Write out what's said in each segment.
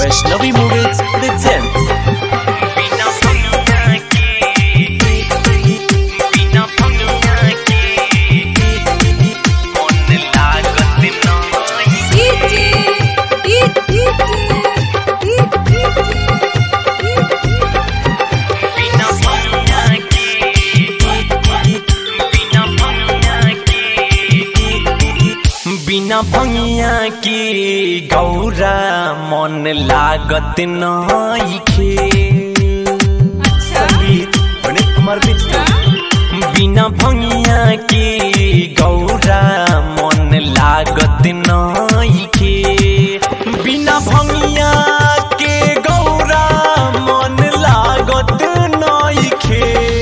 Vaishnavi Movies presents बिना भंगिया के बिना भंगिया के मन लागत नाही बिना भंगिया के बिना भंगिया के बिना भंगिया के गौरा मन लागत नइखे संगीत गणेश कुमार मित्र बिना भंगिया के गौरा मन लागत नइखे बिना भंगिया के गौरा मन लागत नइखे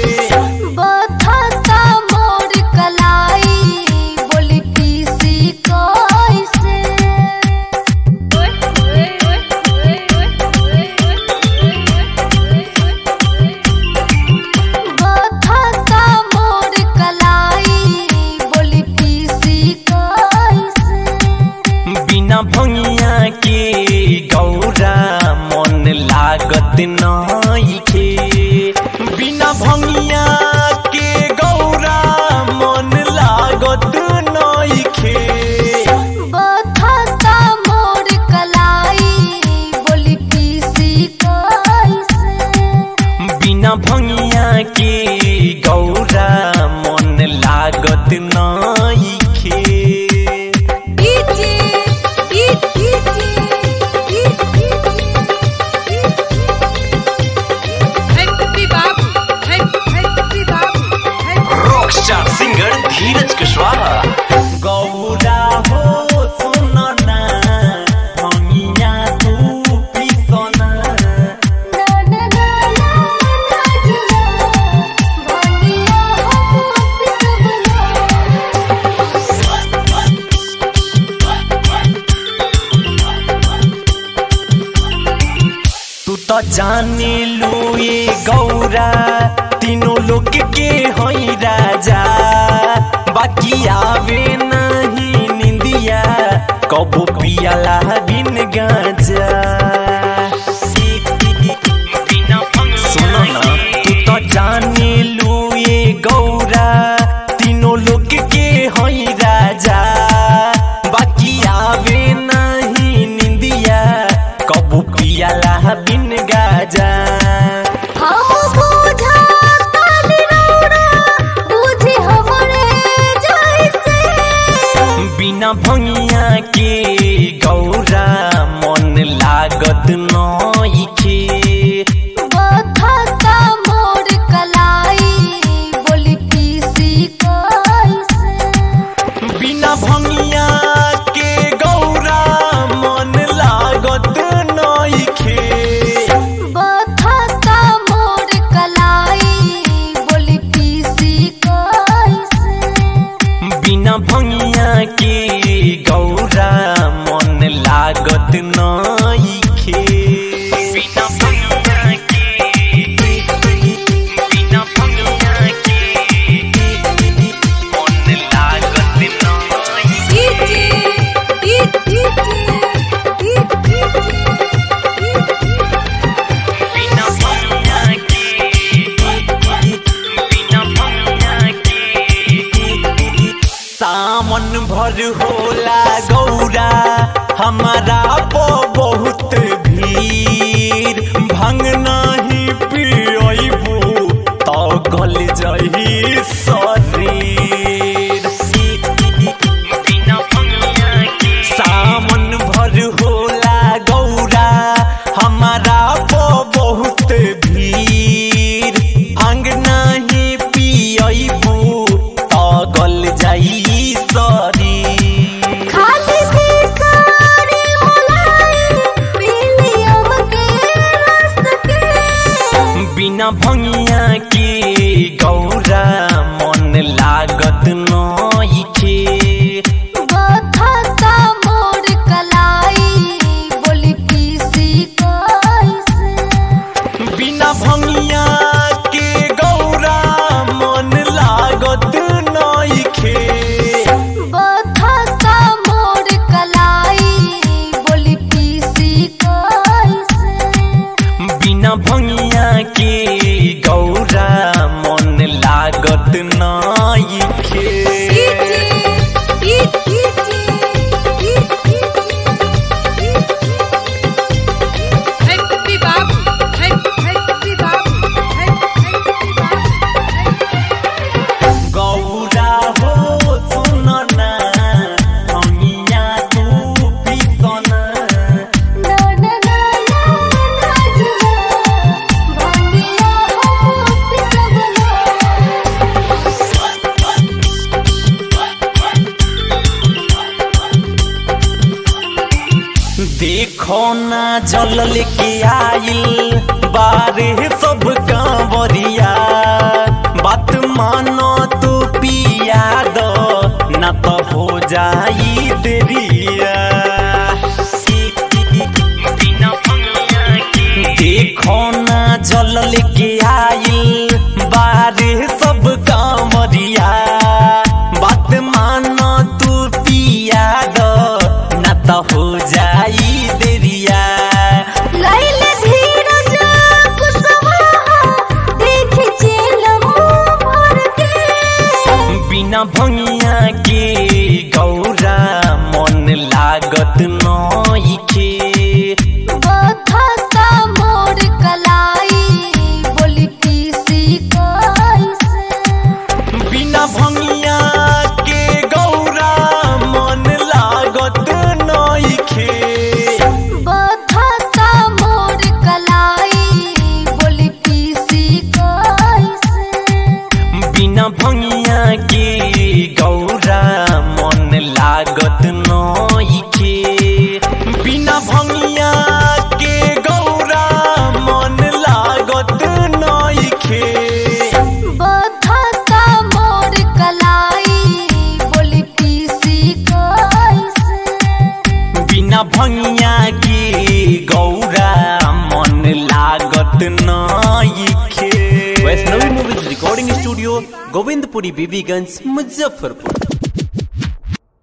बिना भंगिया के गौरा मन लागत नइखे बिना भंगिया के गौरा मन लागत नइखे बिना भंगिया के गौरा मन लागत नइखे रॉकस्टार सिंगर धीरज कुशवाहा गौरा हो सुनो ना भंगिया तू पिसोना तू तो जाने लो ये गौरा तीनों लोग के होई राजा बाकी आवे नहीं निंदिया कबो पियाला बिन गाजा बिना भंगिया सुनो ना तू तो जाने लो ये गौरा तीनों लोग के होई राजा बाकी आवे नहीं निंदिया कबू पियाला बिन गाजा बिना भंगिया के गौरा मन लागत नइखे बिना भंगिया के गौरा मन लागत नइखे बिना भंगिया के गौरा मन लागत नइखे बिना भंगिया के बिना भंगिया के मन लागत नाही बिना भंगिया के बिना भंगिया के सावन भर होला गौरा हमारा पो बहुत भीड़ भंग नहीं पियबू तो गल जही शरीर बिना भंगिया के सावन भर होला गौरा हमारा पो बहुत भीड़ अंग नहीं पियबू तो गल जाई शरीर बिना भंगिया के गौरा मन लागत नइखे बिना भंगिया के गौरा मन लागत नइखे मोर कलाई बोली पीसी कैसे जल लेके आइल बारे सब कांवरिया बात मानो तो पिया दो न तो हो जाई देरिया बिना भंगिया के देखो ना जल लेके आइल बारे सब कांवरिया बात मानो तू पिया दो न तो हो जाई देरिया लैले धीरज कुशवाहा देख चेलम भर के बिना भंगिया के गौरा मन लागत नइखे बथता मोर कलाई बोली पीसी कैसे बिना भंगिया के गौरा मन लागत नइखे बथता मोर कलाई बोली पीसी कैसे बिना भंगिया के गौरा मन लागत नइखे बिना भंगिया के गौरा मन लागत नइखे बथता मोर कलाई बोली पीसी कैसे बिना भंगिया के गौरा मन लागत नइखे Vaishnavi movies recording studio Govindpuri Bibiganj Muzaffarpur